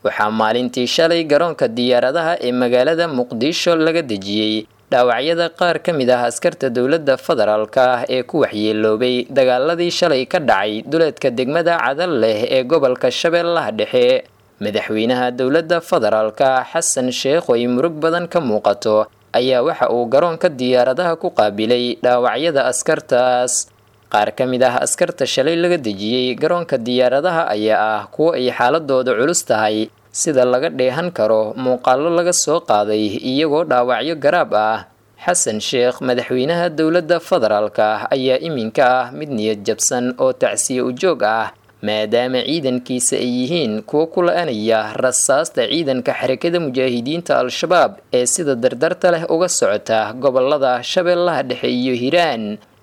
waxaa maalintii shalay garoonka diyaaradaha ee magaalada muqdisho laga dejiyey dhaawacyada qaar ka mid ah askarta dowladda federaalka ah ee ku waxyeeloobay dagaaladii shalay ka dhacay duleedka degmada cadal leh ee gobolka shabeellaha dhexe madaxweynaha dowladda federaalka xasan sheekh oo ay murug badan ka muuqato ayaa waxa uu garoonka diyaaradaha ku qaabilay dhaawacyada askartaas qaar ka mid ah askarta shalay laga dejiyey garoonka diyaaradaha ayaa ah kuwo ay xaaladooda culus tahay sida laga dheehan karo muuqaallo laga soo qaaday iyagoo dhaawacyo garaab ah xasan sheekh madaxweynaha dowladda federaalka ayaa iminka ah mid niyad jabsan oo tacsiye ujoog ah maadaama ciidankiisa ay yihiin kuwo ku la-anaya rasaasta ciidanka xarakada mujaahidiinta al-shabaab ee sida dardarta leh uga socota gobolada shabeellaha dhexe iyo hiiraan